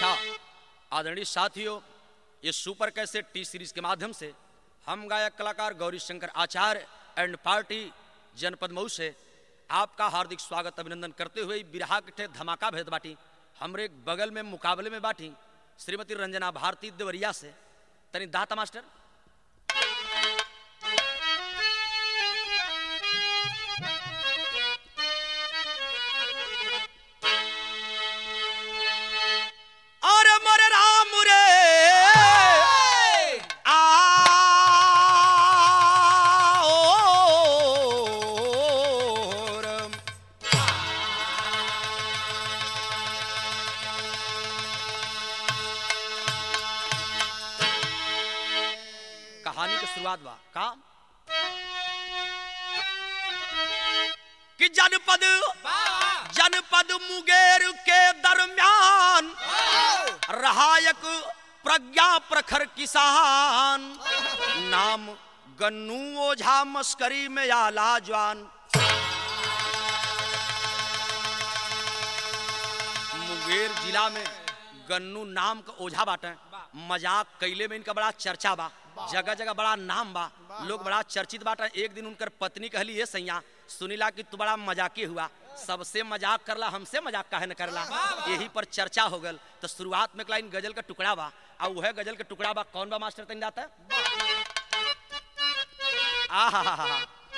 अच्छा आदरणीय साथियों ये सुपर कैसे टी सीरीज के माध्यम से हम गायक कलाकार गौरी शंकर आचार्य एंड पार्टी जनपद मऊ से आपका हार्दिक स्वागत अभिनंदन करते हुए बिरहा के ठे धमाका भेद बाटी हमरे बगल में मुकाबले में बाटी श्रीमती रंजना भारती देवरिया से तनी दाता मास्टर और मोरे राम रे आ ओ रम। कहानी की शुरुआत बा का कि जनपद जनपद मुंगेर के दरमियान रहायक प्रज्ञा प्रखर किसान नाम गन्नू ओझा मस्करी में आला जवान मुंगेर जिला में गन्नू नाम का ओझा बाटे मजाक कैले में इनका बड़ा चर्चा बा जगह जगह बड़ा नाम बा लोग बड़ा चर्चित बाटे एक दिन उनकर पत्नी कहली ये सैया सुनीला कि तू बड़ा मजाकी हुआ सबसे मजाक करला हमसे मजाक काहे न करला यही पर चर्चा हो गल तो शुरुआत में लाइन गजल का टुकड़ा बा आ वह गजल के टुकड़ा बा कौन बा मास्टर तनी जाता आहा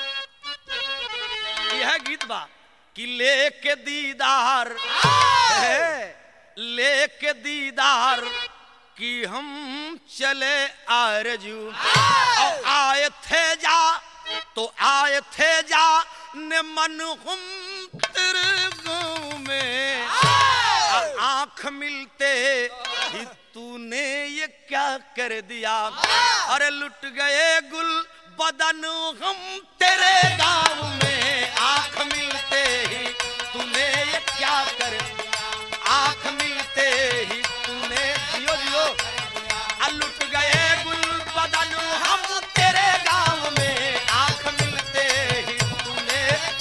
यह गीत बा कि लेके दीदार है, लेके दीदार कि हम चले आरजू और आए थे जा तो आए थे जा ने मन हम तेरे गाँव में और आंख मिलते ही तूने ये क्या कर दिया अरे लुट गए गुल बदन हम तेरे गाँव में आंख मिलते ही तूने ये क्या कर आंख मिलते ही तूने जियो जियो आ लुट गए गुल बदन हम तेरे गाँव में आंख मिलते ही तूने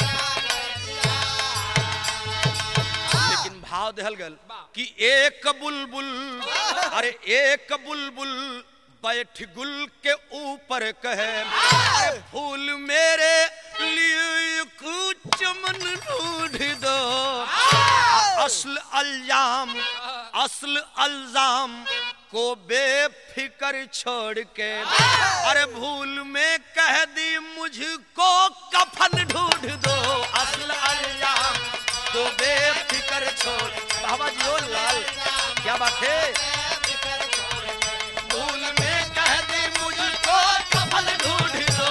लेकिन भाव दहल गल कि एक बुलबुल अरे एक बुलबुल बैठ गुल के ऊपर कहे अरे फूल मेरे लिए कुछ मन ढूंढ दो असल अल्जाम असल अल्जाम को बेफिकर छोड़ के अरे भूल में कह दी मुझको कफन ढूंढ दो असल अल्जाम को बेफिकर छोड़ बाबा जी ओ लाल क्या बात है भूल में कह दी मुझको कफन ढूंढ दो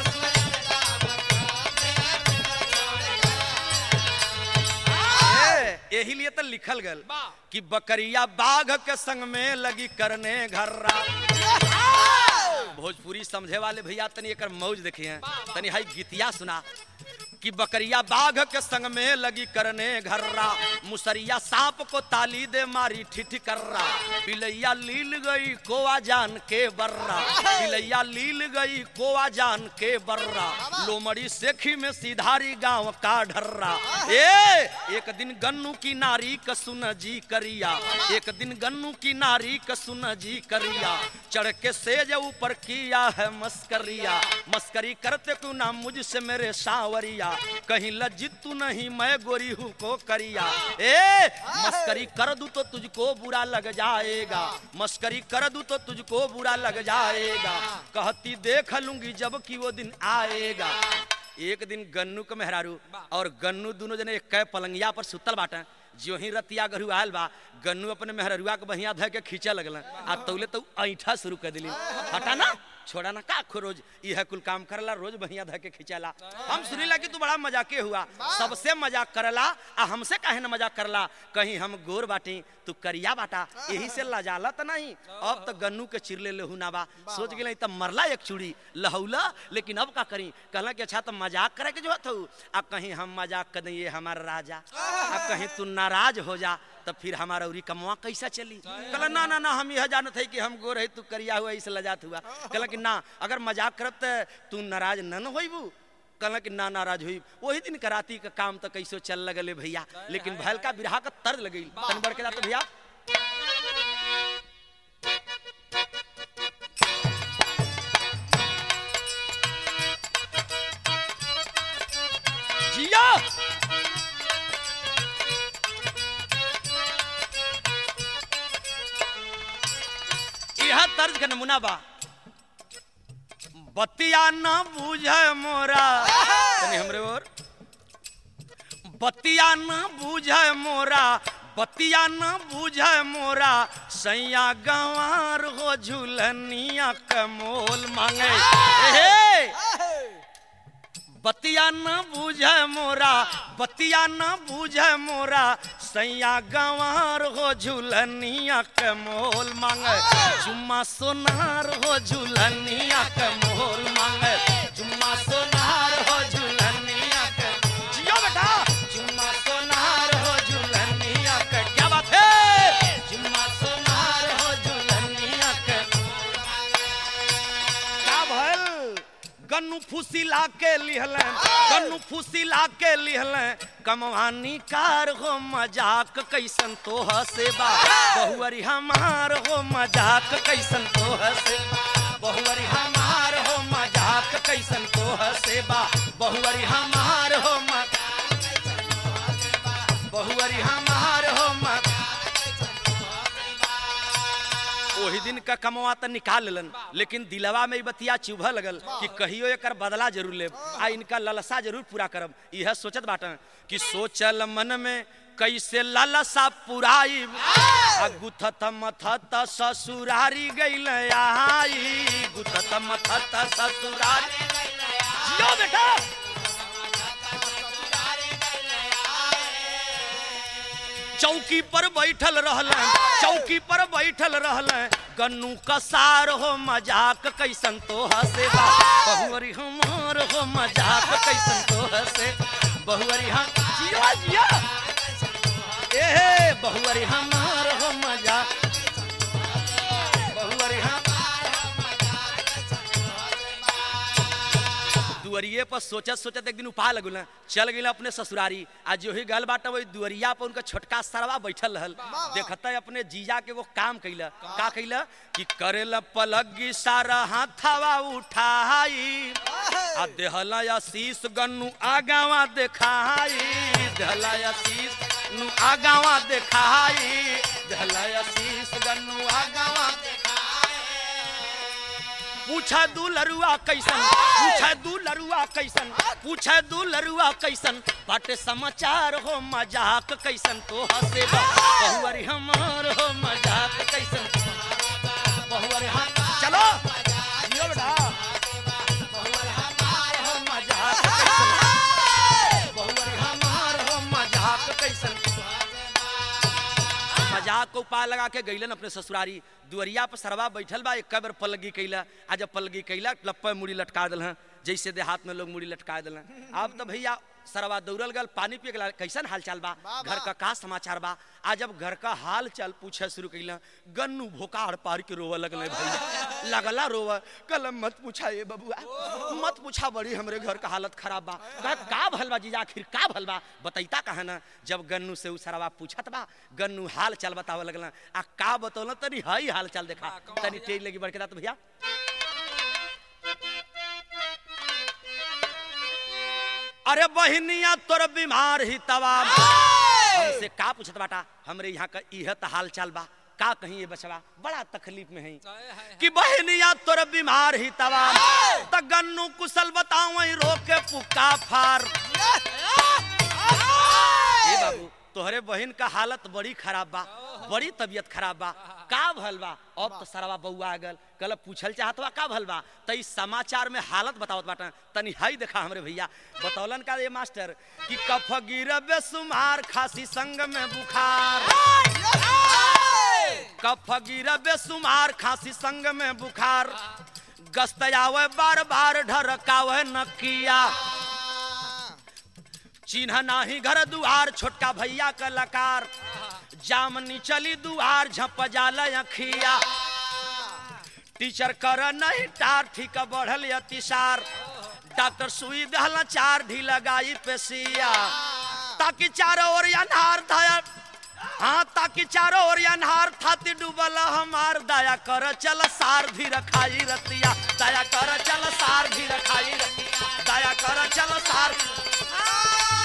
ए, यही लिए तो लिखल गल कि बकरिया बाघ के संग में लगी करने घर्रा भोजपुरी समझे वाले भैया तनी एकर मौज देखिए तनी हाई गीतिया सुना कि बकरिया बाघ के संग में लगी करने घर्रा मुसरिया सांप को ताली दे मारी ठिठ कर्रा बिलैया लील गई कोआ जान के बर्रा बिलैया लील गई कोआ जान के बर्रा लोमड़ी सेखी में सीधारी गांव का ढर्रा ए एक दिन गन्नू की नारी कसुन जी करिया एक दिन गन्नू की नारी कसुन जी करिया चढ़ के सेज ऊपर किया है मस्करिया मस्करी करते क्यों ना मुझसे मेरे सावरिया कहीं लज्जित तू नहीं मैं गोरी हूँ को करिया ए मस्करी कर दूं तो तुझको बुरा लग जाएगा मस्करी कर दूं तो तुझको बुरा लग जाएगा कहती देख लूंगी जब कि वो दिन आएगा एक दिन गन्नू के मेहरारू और गन्नू दोनों जने एक पलंगिया पर सुतल बाटे जो ही रतिया गरू आयल बा गन्नू अपने मेहरुआ के बहिया धय के खींचे लगल आ तौले तो ऐठा शुरू कर दिली हटा ना छोड़ा ना का खो रोज यह कुल काम करला रोज बहिया धय के खींचला हम सुनीला कि तू बड़ा मजाके हुआ सबसे मजाक करला आ हमसे काहे न मजाक करला कहीं हम गोर बाटी तू करिया बाटा यही से लजाला तो नहीं अब तो गन्नू के चिरले लेहू ना बा सोच गेल तब मरला एक चूड़ी लहौला लेकिन अब का करी कहला कि अच्छा तो मजाक करे के जो हथू आ कहीं हम मजाक कर दिए हमारा राजा आ कहीं तू नाराज हो जा तो फिर हमारा उरी कमवा कैसा चली कहला ना ना ना हम यह जानत है कि हम गोर है तू करिया हुआ इस लजात हुआ कहला कि ना अगर मजाक करब तो तू नाराज न न होइबू कहला कि ना नाराज हुई वही दिन कराती का काम तो कैसो चल लगले भैया लेकिन भैल का बिरहा का तर्ज लगी तन बढ़ के जाते भैया जिया यह तर्ज का नमूना बा बतिया न बूझे मोरा तनी हमरे और बतिया न बूझे मोरा बतिया न बूझे मोरा सैया गंवार हो झूलनिया कमोल मांगे हे बतिया न बूझे मोरा बतिया न बूझे मोरा सैया गंवार हो झूलनिया के मोल मांगे जुम्मा सोनार हो झूलनिया के मोल मांगे जुम्मा सोनार हो झूलनिया के जियो बेटा जुम्मा सोनार हो झूलनिया के क्या बात है जुम्मा सोनार हो झूलनिया के का भइल गन्नू फुसिला के लिहले गन्नू फुसिला के लिहले कमवानी कार हो मजाक कैसन तो हसे बा बहुअरी हमार हो मजाक कैसन तो हसे बहुअरी हमार हो मजाक कैसन तो हसे बा बहुअरी हमार हो मजाक बहुअरी हमार हो मजाक ओही दिन का कमवा त निकाल लेलन लेकिन दिलवा में ई बतिया चुभा लगल कि कहियो एकर बदला जरूर लेब आ इनका ललसा जरूर पूरा करब यह सोचत बाटन कि सोचल मन में कैसे ललसा पुराई आ गुथत मथत ससुरारी गइल आई गुथत मथत ससुरारी जियो बेटा चौकी पर बैठल रहल चौकी पर बैठल रहल गन्नू कसार हो मजाक कैसन तो हसे बा बहुअरी हमार हो मजाक कैसन तो हसे बहुअरी हम जिया जिया ए बहुअरी हमार हो मजाक बहुअरी हम दुअरिए पर सोचत सोचत एक दिन उपा लगल चल गई अपने ससुरारी आज जो ही गल बाटा वही दुअरिया पर उनका छोटका सरवा बैठल रहल देखता अपने जीजा के वो काम कैला का कैला कि करेला पलगी सारा हाथवा उठाई आ देहला आशीष गन्नू आगावा देखाई देहला आशीष नु आगावा देखाई देहला आशीष गन्नू आगावा पूछा दू लरुआ कैसन पूछा दू लरुआ कैसन पूछा दू लरुआ कैसन बाटे समाचार हो मजाक कैसन तो हसे बा बहुअरी हमार हो मजाक कैसन बहुअरी हम चलो जियो बेटा बहुअरी हमार हो मजाक कैसन बहुअरी हमार हो मजाक कैसन मजाक को उपाय लगा के गईलन अपने ससुरारी दुअरिया पर सरवा बैठल बा एक बार पलगी कैला आज जब पलगी कैला लप्पे मुड़ी लटका दिल जैसे देहात में लोग मुड़ी लटका दिल अब तो भैया सरवा दौड़ल गल पानी पिए गला कैसन हाल चाल बा घर का का समाचार बा आज जब घर का हाल चाल पूछे शुरू कैला गन्नू भोकाड़ पार के रोवे लगले भैया लगला रोवे कल मत पूछा ये बबुआ मत पूछा बड़ी हमरे घर का हालत खराब बा कहा का भल बा जीजा आखिर का भल बा बतैता कहा ना जब गन्नू से उ सरवा पूछत बा गन्नू हाल चाल बतावे लगला आ का बतौल तनी हई हाल चाल देखा तनी तेज लगी बड़के दात भैया अरे बहनिया तोर बीमार ही तवाम हमसे का पूछत बाटा हमरे यहाँ का इह त हाल चाल बा का कहीं ये बचवा बड़ा तकलीफ में है कि बहनिया तोर बीमार ही तवाम त गन्नू कुशल बताओ रोके पुका फार ए बाबू तोहरे बहन का हालत बड़ी खराब बा बड़ी तबीयत खराब बा का भल बा अब तो सरवा बउआ आ गल कल पूछल चाहत बा का भल बा त इस समाचार में हालत बतावत बाटा तनी हई देखा हमरे भैया बतौलन का ये मास्टर कि कफ गिर बेसुमार खांसी संग में बुखार कफ गिर बेसुमार खांसी संग में बुखार गस्त आवे बार बार ढरकावे नकिया चिन्ह नाही घर दुआर छोटका भैया का लकार जामनी चली दुआर झप जाल अखिया टीचर कर नहीं टार ठीक बढ़ल अतिसार डॉक्टर सुई दहला चार ढी लगाई पेशिया ताकि चारों ओर अनहार था हाँ ताकि चारों ओर अनहार थाती डूबल हमार दया कर चल सार भी रखाई रतिया दया कर चल सार भी रखाई रतिया दया कर चल सार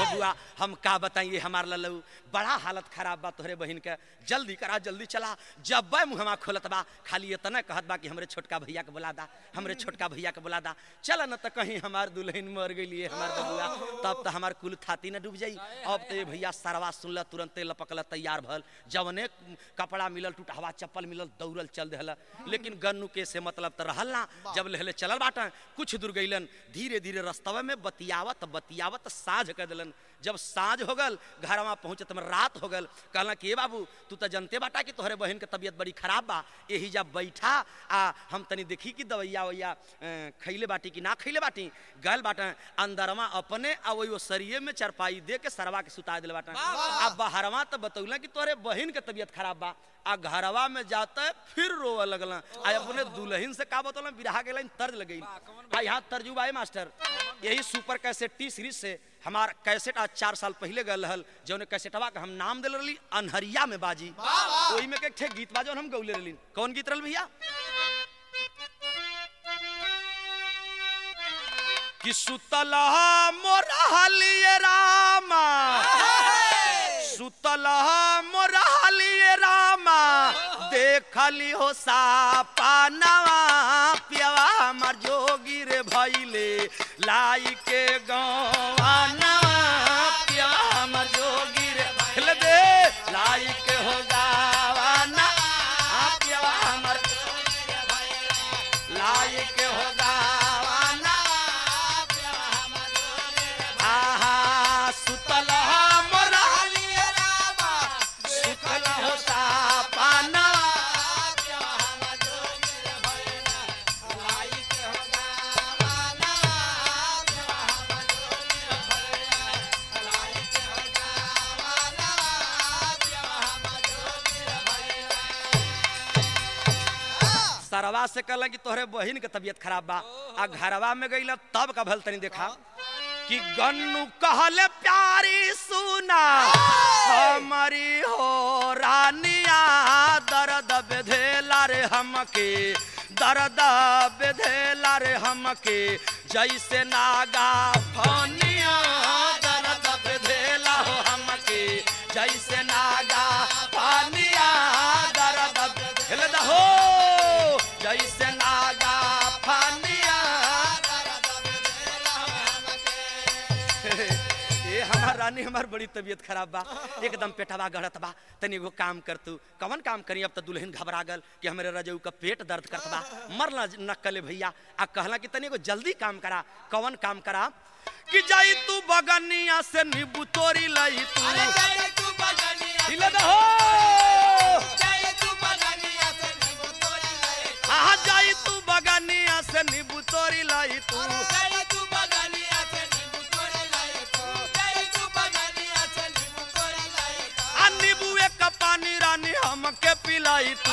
बबुआ हम का बताइए हमार लल्लू बड़ा हालत खराब बा तोहरे बहन के जल्दी करा जल्दी चला जब बे मुहमा खोलत बा खाली इतना कहत बा कि हमरे छोटका भैया के बुला दा हमरे छोटका भैया के बुला दा चल न त कहीं हमार दुल्हन मर गई हमार बबुआ तब तो हमार कुल थाती न डूब जाई अब तो ये भैया सरवा सुनल तुरंते लपकल तैयार भल जवने कपड़ा मिलल टूटहवा चप्पल मिलल दौड़ल चल देहल लेकिन गन्नू के से मतलब तो रहल ना जब लेहले चलल बाटा कुछ दूर गईलन धीरे धीरे रस्तवे में बतियावत बतियावत साझ कर दिलन जब साँझ हो गल घरवा पहुंचत में रात हो गल कहला कि ए बाबू तू तो जनते बाटा कि तोहरे बहन के तबीयत बड़ी खराब बा यही जब बैठा आ हम तनी देखी कि दवैया वैया अ, खैले बाटी कि ना खैले बाटी गल बाटा अंदरवा अपने आ वही वो सरिये में चरपाई दे के सरवा के सुता दिल बाटा अब बहरवा तो बतौला कि तोहरे बहन के तबीयत खराब बा आ घरवा में जाते फिर रोवे लगल आ अपने दुल्हन से का बतौला बिरहा के लाइन तर्ज लगई आ यहाँ तर्जुबा है मास्टर यही सुपर कैसेट टी सीरीज से हमार कैसेट आज चार साल पहले गल रहल जौन कैसेटवा के हम नाम दिल रही अनहरिया में बाजी ओही में के ठे गीत बा जौन हम गौले रहली कौन गीत रहल भैया कि सुतलहा मोरहलिए रामा सुतलहा मोरहलिए रामा देखली हो सापानवा पियवा हमर जोगी रे भैले लाई के गवानवा पियवा हमर जोगी रे भैले दे लाई के हो गावाना पियवा हमर लाई के हो गावाना आहा सुतल मोरहलिए रामा सुतल हो सापाना सरवा से कहला कि तोहरे बहिन के तबीयत खराब बा आ घरवा में गईला तब का भल तनी देखा कि गन्नू कहले प्यारी सुना हमारी हो रानिया दर्द बेधेला रे हमके दर्द बेधेला रे हमके जैसे नागा फनिया दर्द बेधेला हो हमके जैसे नागा फनिया दर्द बेधेला हो जैसे नागा फनिया ए हमार रानी हमार बड़ी तबीयत खराब बा एकदम पेटवा गढ़त बा तनी एगो काम कर तू कवन काम करी अब तो दुल्हन घबरा गल कि हमारे रजऊ का पेट दर्द करत बा मरना न कले भैया आ कहला कि तनी एगो जल्दी काम करा कवन काम करा कि जाई तू बगनिया से नींबू तोरी लई तू हिले दे हो आहा जाई तू बगनिया से नींबू तोरी लई तू आ नींबू एक पानी रानी हमके पिलाई तू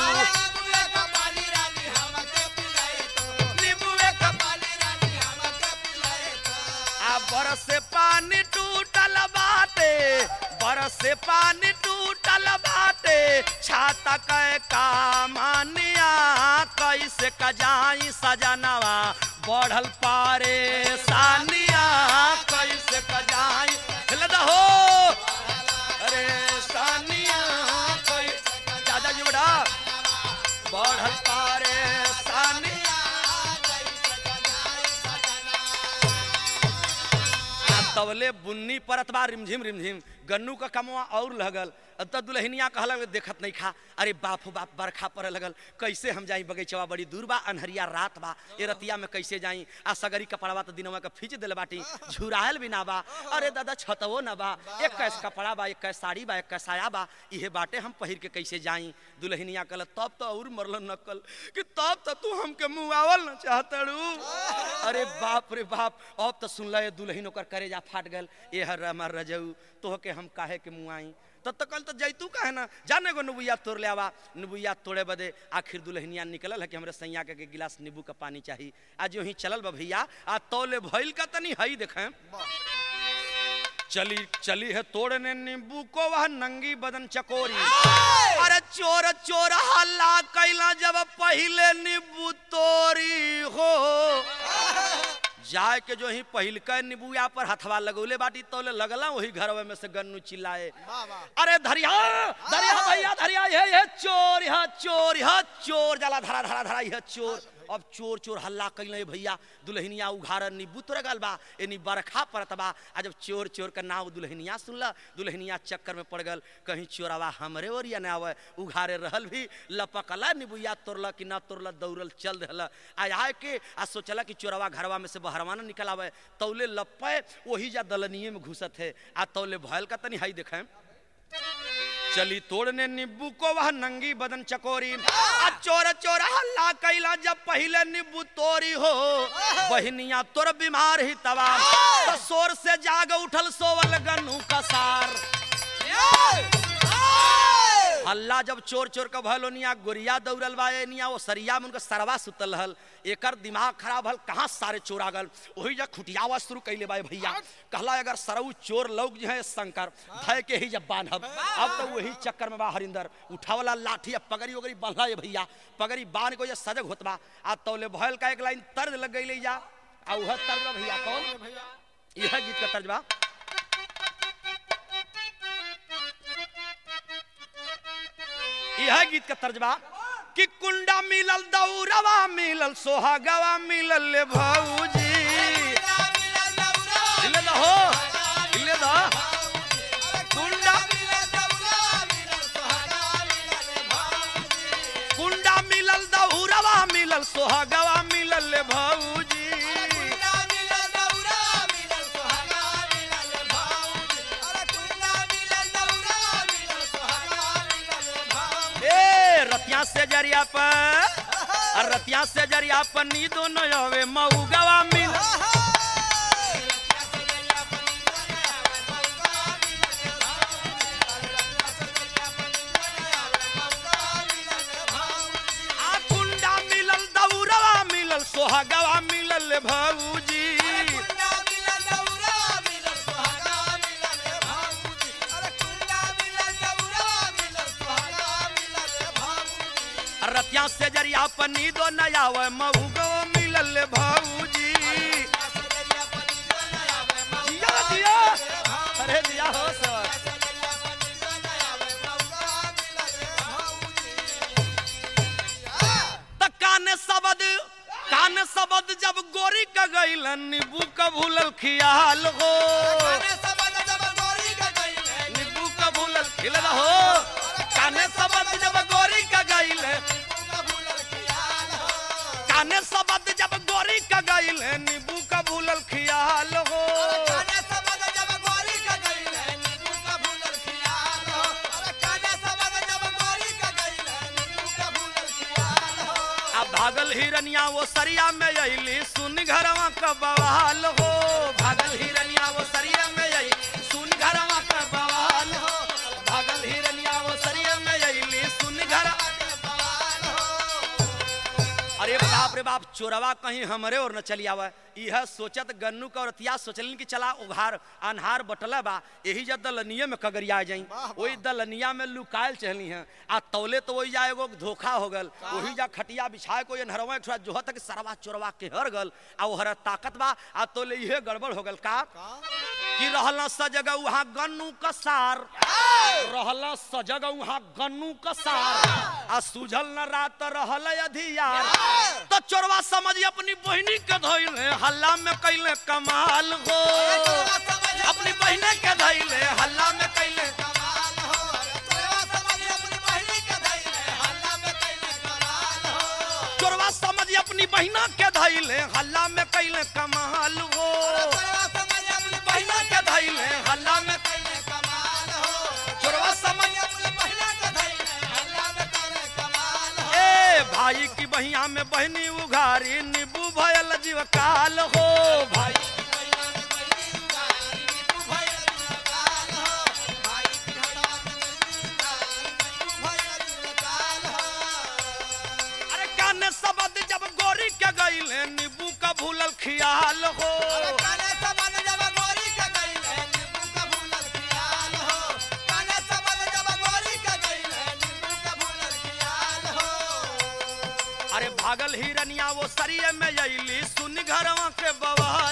नींबू एक आ बरस से पानी टूटल बाटे बरस से पानी टूटल बाटे छाता कै कामनिया कैसे कजाई सजनवा बढ़ल पारे सानिया कैसे कजाई हिल दहो अरे सानिया कैसे दादा जी बड़ा बढ़ल पारे सानिया आ तवले बुन्नी परत बा रिमझिम रिमझिम गन्नू का कमवा और लगल अब तो दुल्हनिया कहलक देखत नहीं खा अरे बाप हो बाप बरखा पड़े लगल कैसे हम जाई बगीचवा बड़ी दूर बा अनहरिया रात बा ए रतिया में कैसे जाई आ सगरी कपड़वा तो दिनवा के खींच दिल बाटी झुरायल भी ना बा अरे दादा छतवो ना बा एक कैस कपड़ा बा एक कैस साड़ी बा एक कैस साया बा इहे बाटे हम पहिर के कैसे जाई दुल्हनिया कहल तब तो और मरल नकल कि तब तो तू हमके मुआवल न चाहतड़ू अरे बाप रे बाप अब तो सुन ले दुल्हन ओकर करेजा फाट गल ए हर हमार रजऊ तोहके हम काहे के मुआई तब तो कल तो जैतू काहे ना जाने गो नुबुया तोड़ ले आवा नुबुया तोड़े बदे आखिर दुल्हनिया निकलल है कि हमरे सैया के, के गिलास नींबू का पानी चाहिए आज यूं ही चलल बा भैया आ तौले भइल का तनी हई देखें चली चली है तोड़ने नींबू को वह नंगी बदन चकोरी अरे चोर चोर हल्ला कैला जब पहले नींबू तोरी हो जाए के जो ही पहिलका नीबुआ पर हथवा लगौले बाटी तौले लगला वही घरवे में से गन्नू चिल्लाए वाह वाह अरे धरिया धरिया भैया धरिया ये ये चोर यहाँ चोर यहाँ चोर जाला धरा धरा धरा यह चोर अब चोर चोर हल्ला कैले भैया दुल्हनिया उघार नीबू तोड़ गल बा एनी बरखा पड़त बा आ जब चोर चोर का नाव दुल्हनिया सुनला दुल्हनिया चक्कर में पड़ गल कहीं चोरवा हमरे ओरिया ना आवे उघारे रहल भी लपकला नीबुया तोड़ला कि ना तोड़ला दौड़ल चल रहला आ आए के आ सोचला कि चोरवा घरवा में से बहरवा ना निकल आवे तौले लपे वही जा दलनिए में घुसत है आ तौले भयल का तनी हाई देखें चली तोड़ने नींबू को वह नंगी बदन चकोरी आ चोर चोर हल्ला कैला जब पहले नींबू तोरी हो बहनिया तोर बीमार ही तवा तो शोर से जाग उठल सोवल गन्नू कसार हल्ला जब चोर चोर का भल ओनिया गोरिया दौड़ल बा एनिया वो सरिया में उनका सरवा सुतल हल एकर दिमाग खराब हल कहाँ सारे चोर आ गल वही जब खुटियावा शुरू कैले बा भैया कहला अगर सरऊ चोर लोग जो है शंकर भय के ही जब बांधब अब तो वही चक्कर में बा हरिंदर उठावला लाठी अब पगड़ी वगड़ी बांधला ये भैया पगड़ी बांध को ये सजग होत बा आ तौले भयल का एक लाइन तर्ज लग गई जा आ उह तर्ज बा भैया कौन भैया यह गीत का तर्ज बा यह गीत का तर्जबा कि कुंडा मिलल दौरवा मिलल सोहागवा मिलल ले भौजी इले दा हो इले दा कुंडा कुंडा मिलल दौरवा मिलल सोहागवा मिलल ले भौजी ए रतिया से जरिया पर और रतिया से जरिया पर नी दोनों आवे मऊगवा मिल आ कुंडा मिलल दौरवा मिलल सोहागवा मिलल ले भौजी रतिया से जरिया पर नी दोनों आवे मऊगवा मिलल ले भौजी जिया जिया अरे जिया हो सर त काने सबद काने सबद जब गोरी का गइल नींबू का भूलल खियाल हो नींबू का भूलल खिलल हो काने सबद जब गोरी का गइल काने सबद जब गोरी का गइल नींबू का भूलल खियाल हो अब भागल हिरनिया वो सरिया में अइली सुन घरवा का बवाल हो भागल हिरनिया वो सरिया में अइली सुन घरवा का बवाल हो भागल हिरनिया वो सरिया में अइली सुन घर अरे बाप रे बाप चोरवा कहीं हमरे और न चली आवे यह सोचत गन्नू का औरतिया सोचलिन कि चला उघार अनहार बटला बा यही जब दलनिया में कगरिया जाई वाह, वही दलनिया में लुकायल चहली हैं आ तौले तो वही जा एगो धोखा हो गल वही जा खटिया बिछाए को ये नहरवा थोड़ा जो तक सरवा चोरवा के हर गल आ ओहर ताकत बा आ तौले इहे गड़बड़ हो गल का कि रहला सजग वहाँ गन्नू का सार रहला सजग वहाँ गन्नू का सार आ सुझल न रात रहल अधियार तो चोरवा समझ अपनी बहिनी के धइले हल्ला में कैले कमाल हो अपनी बहिने के धइले हल्ला में कैले चोरवा समझ अपनी बहिना के धइले हल्ला में कैले कमाल हो बहिना के धइले हल्ला में चोरवा समझ ए भाई की बहिया में बहनी उघारी नींबू भयल जीव काल हो भाई अरे काने सबद जब गोरी के गइले नींबू का भूलल खियाल हो अरे भागल हिरनिया वो सरिये में अइली सुन घरवा के बवाल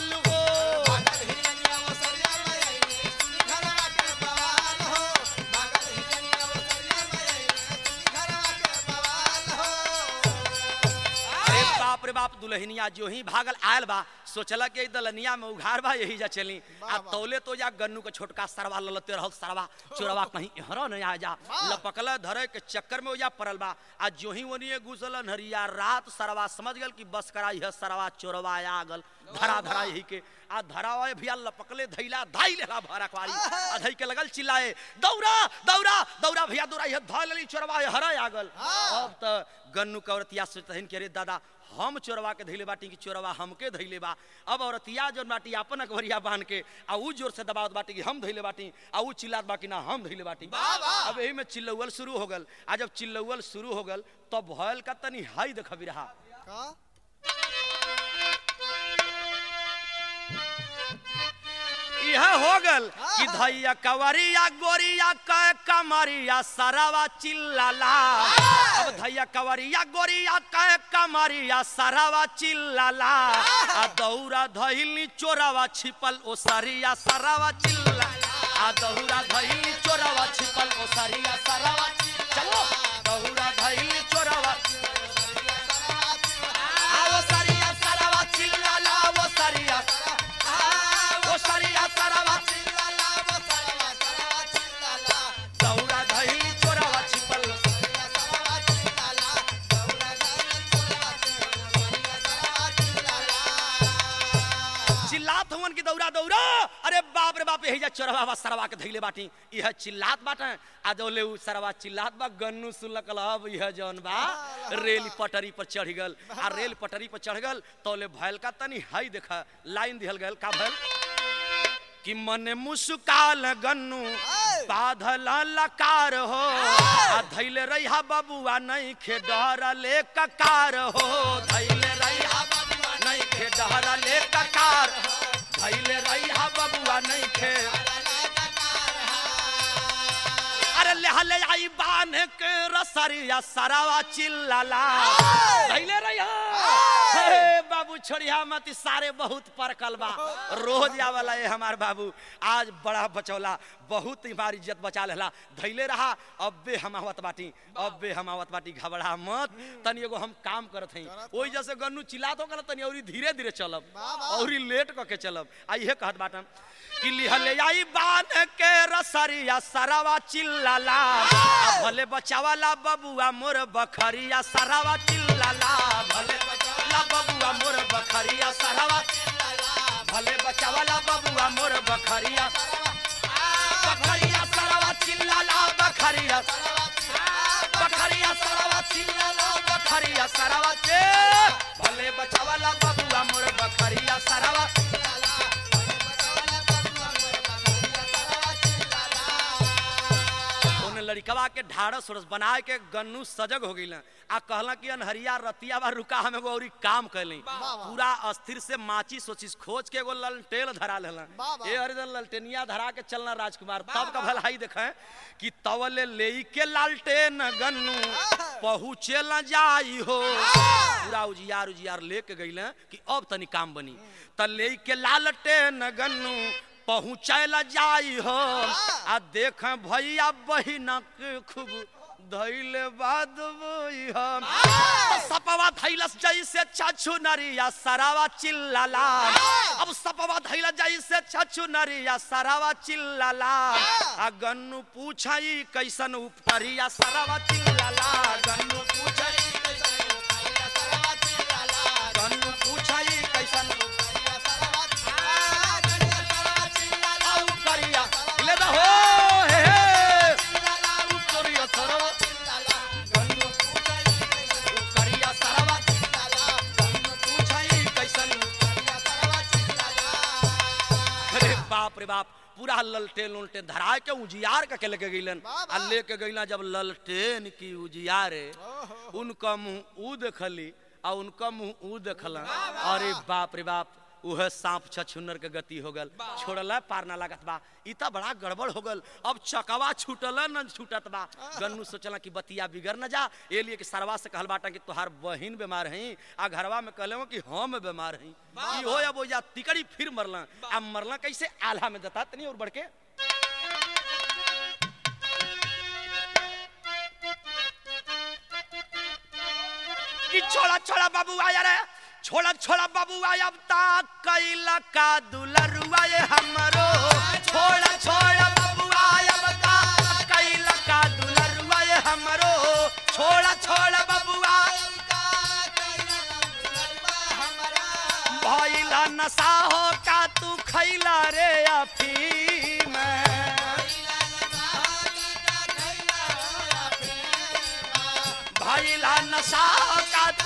दुल्हनिया जो ही भागल आयल बा सोचला कि दलनिया में उघार बा यही जा चली आ तौले तो जा गन्नू के छोटका सरवा ललते रहल सरवा चोरवा कहीं एहरा नहीं आ जा लपकल धरे के चक्कर में ओजा पड़ल बा आ जो ही ओनिए घुसल हरिया रात सरवा समझ गल कि बस करा यह सरवा चोरवा आ गल धरा धरा यही के आ धरा वाले भैया लपकले धैला धाई लेला भरा कवारी आ धई के लगल चिल्लाए दौड़ा दौड़ा दौड़ा भैया दौड़ा यह धा लेली चोरवा यह हरा आ गल अब त गन्नू के औरतिया सोचतहिन के रे दादा हम चोरवा के धैले बाटी कि चोरवा हमके धैले बा अब औरतिया जो बाटी अपन अकबरिया बांध के आ ऊ जोर से दबावत बाटी कि हम धैले बाटी आ ऊ चिल्लात बा कि ना हम धैले बाटी अब यही में चिल्लौल शुरू हो गल आ जब चिल्लौल शुरू हो गल तब भयल का तनी हाई देखबी रहा का यह हो गल कि धैया कवरिया गोरिया क कमरिया सरवा चिल्लाला अब धैया कवरिया गोरिया क कमरिया सरवा चिल्लाला आ दौरा धैली चोरवा छिपल ओ सरिया सरवा चिल्ला आ दौरा धैली चोरवा छिपल ओ सरिया सरवा चलो दौरा धैली चोरवा आ वो सरिया सरवा चिल्लाला वो सरिया वो सरिया सरवा दौरा धैली चोरवा छिपल चिल्लात हवन की दौड़ा दौड़ा अरे बाप रे बाप यही जा चोरवा बा सरवा के धैले बाटी यह चिल्लात बाटे आ जौले उ सरवा चिल्लात बा गन्नू सुलकल अब यह जौन बा रेल पटरी पर चढ़ गल आ रेल पटरी पर चढ़ गल तौले भैल का तनी हाई देखा लाइन दिहल गल का भैल कि मन मुस्काल गन्नू बाधल लकार हो आ धैले रहिया बबुआ नहीं खे डर ले ककार हो धैले रहिया बबुआ नहीं खे डर ले ककार धैले रहिया बबुआ नहीं खे अरे ले हले आई बान के रसरिया सरावा चिल्लाला धैले रहिया हे बाबू छोड़िया मत ई सारे बहुत परकल बा रोज आवाला है हमार बाबू आज बड़ा बचौला बहुत हमारी इज्जत बचा लेला धैले रहा अब्बे हम आवत बाटी अब्बे हम आवत बाटी घबरा मत तनी एगो हम काम करत हई ओई जैसे गन्नू चिल्लात हो गल तनी औरी धीरे धीरे चलब औरी लेट क के चलब आ इहे कहत बाटन कि लिहले आई बान के रसरिया सरवा चिल्लाला आ भले बचावाला बबुआ मोर बखरिया सरवा चिल्लाला भले बचावाला बबुआ मोर बखरिया सरवा भले बचावाला बबुआ मोर बखरिया बखरिया सरवा चिल्लाला बखरिया बखरिया सरवा चिल्लाला बखरिया सरवा के भले बचावाला बबुआ मोर बखरिया सरवा उन लड़कवा के ढाढ़स उड़स बना के गन्नू सजग हो गई आ कहला कि अनहरिया रतिया बा रुका हमें एगो औरी काम कैली पूरा अस्थिर से माची सोचिस खोज के एगो ललटेल धरा लेला वाह। ए हरिदन ललटेनिया धरा के चलना राजकुमार तब का भलाई देखे कि तवले लेई के लालटेन गन्नू पहुँचे न जाई हो पूरा उजियार उजियार लेके गईले कि अब तनी काम बनी त लेई के लालटेन गन्नू पहुँचैला जाई हो आ देख भैया बहिनक खूब धैले बाद बोई हम सपवा धैलस जैसे छछु नरिया सरावा चिल्लाला अब सपवा धैला जैसे छछु नरिया सरावा चिल्लाला आ गन्नू पूछई कैसन उपटरिया सरावा चिल्लाला गन्नू पूछई कैसन उपटरिया सरावा चिल्लाला गन्नू पूछई कैसन आ उपटरिया ले दा हो हे हे उपटरिया सरावा गन्नू पूछई उपटरिया सरावा गन्नू पूछई कैसन अरे बाप रे बाप पूरा ललटेन उलटेन धरा के उजियार के लेके गईलन आ लेके गईला जब ललटेन की उजियारे उनका मुंह ऊ देखली आ उनका मुंह ऊ देखला अरे बाप रे बाप उहे सांप छछुन्नर के गति हो गल छोड़ला पार ना लागत बा ई त बड़ा गड़बड़ हो गल अब चकवा छूटल न छूटत बा गन्नू सोचला कि बतिया बिगड़ न जा ए लिए कि सरवा से कहल बाटा कि तोहार बहिन बीमार हई आ घरवा में कहले हो कि हम बीमार हई ई हो अब जा तिकड़ी फिर मरला आ मरला कैसे आल्हा में दता तनी और बढ़ के कि छोड़ा छोड़ा बाबू आया रे छोड़ा छोड़ा बबुआ अब ता कैला का दुलरुआ ये हमरो छोड़ा छोड़ा बबुआ अब ता कैला का दुलरुआ ये हमरो छोड़ा छोड़ा बबुआ भइला नशा हो का तू खैला रे अफीम भइला नशा हो का तू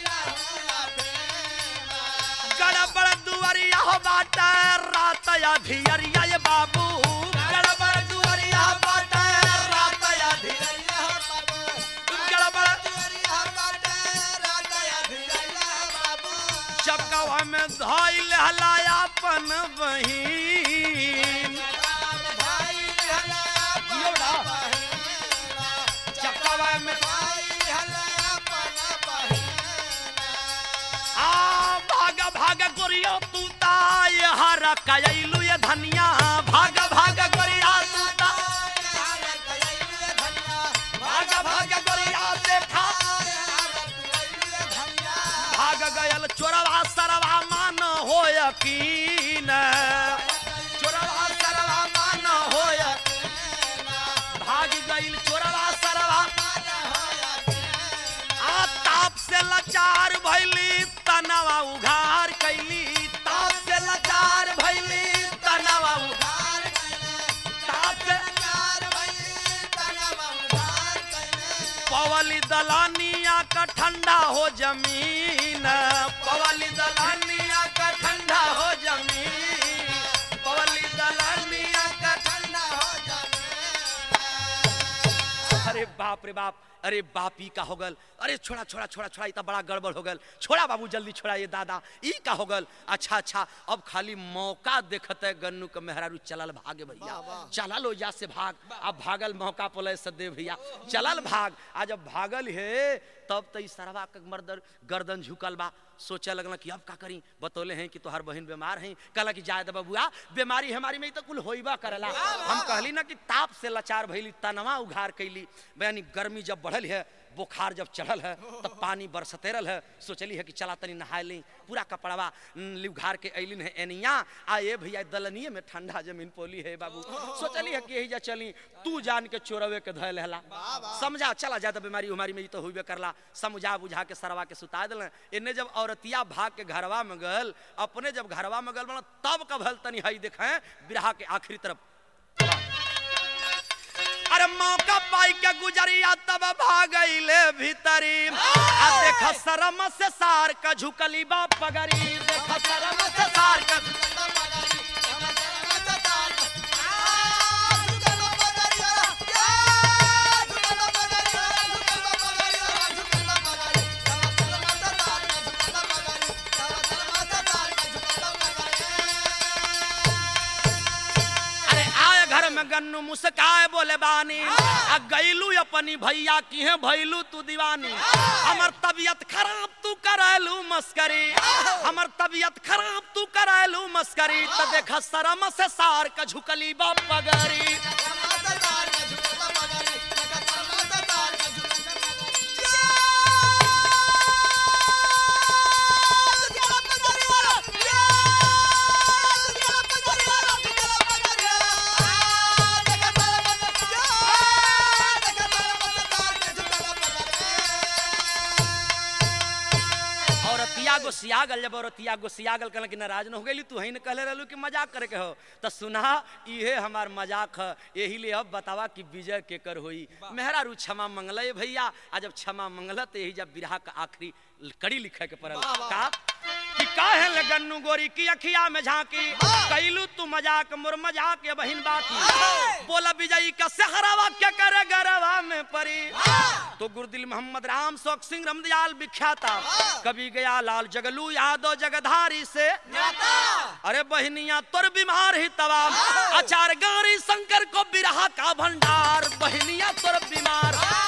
गड़बड़ दुआरिया हो बाटा रात या धियरिया ये बाबू गड़बड़ दुआरिया बाटा रात या धियरिया गड़बड़ चकवा में धइल हलायापन बहिन चकवा में आ भाग भाग गोरिया तू ताय हर कयलू ये धनिया भाग भाग गोरिया तू ता भाग भाग गोरिया देखा भाग गयल चोरवा सरवा मान हो यकीन चोरवा सरवा मान हो यकीन। भाग गईल चोरवा सरवा आ ताप से लाचार भइली तनवा उघार कैली ताप से लाचार भइली तनवा उघार ताप से पवली दलानिया का ठंडा हो जमीन पवली दलानिया का ठंडा हो जमीन पवली दलानिया का ठंडा हो जमीन अरे बाप रे बाप अरे बापी का हो गल अरे छोड़ा छोड़ा छोड़ा छोड़ा इतना बड़ा गड़बड़ हो गल छोड़ा बाबू जल्दी छोड़ा ये दादा ई का हो गल अच्छा अच्छा अब खाली मौका देखते गन्नू के मेहरारू चलल भागे भैया चलल हो जा से भाग अब भागल मौका पोले सदे भैया चलल भाग आ जब भागल हे तब तो ई सरवा के मर्दर गर्दन झुकल बा सोचे लगल कि अब का करी बतौले हैं कि तोहर बहन बीमार हैं कहला कि जाए दे बबुआ बीमारी हमारी में तो कुल होइबा करला हम कहली ना कि ताप से लाचार भइली तनवा उघार कैली यानी गर्मी जब बढ़ल है बुखार जब चढ़ल है तब पानी बरसते रहल है सोचली है कि चला तनी नहाए ली पूरा कपड़वा लिवघार के अलिन है एनिया आ ये भैया दलनिए में ठंडा जमीन पोली है बाबू सोचली है कि यही जा चली तू जान के चोरवे के धैल हला समझा चला ज्यादा बीमारी उमारी में ई तो हुई करला समझा बुझा के सरवा के सुता दिल इन्ने जब औरतिया भाग के घरवा में गल अपने जब घरवा में गल बना तब कब हल तनी हई देखे बिरहा के आखिरी तरफ अरे मौका पाई के गुजरिया तब भागइले भीतरी आ देख शरम से सार का झुकली बा पगरी देख शरम से सार का अरे आए घर में गन्नू मुस्काए बोले बानी आ गईलू अपनी भैया की है भैलू तू दीवानी हमर तबीयत खराब तू करैलू मस्करी हमर तबीयत खराब तू करैलू मस्करी त देखा शरम से सार का झुकली बा पगरी औरतिया गो सियागल जब औरतिया गो सियागल कहल कि नाराज न हो गई तू ही न कहले रहलू कि मजाक करे के हो तो सुना इहे हमार मजाक है यही लिए अब बतावा कि विजय केकर होई मेहरारू क्षमा मंगल भैया आ जब क्षमा मंगल तो यही जब बिरहा का आखिरी कड़ी लिखे के पड़ल का कि काहे ले गन्नू गोरी की अखिया में झांकी कैलू तू मजाक मुर मजाक ये बहिन बाकी बोला विजयी का सहरावा क्या करे गरवा में परी तो गुरुदिल मोहम्मद राम शौक सिंह रमदयाल विख्याता कभी गया लाल जगलू यादव जगधारी से अरे बहनिया तोर बीमार ही तबाम आचार गारी शंकर को बिरहा का भंडार बहनिया तोर बीमार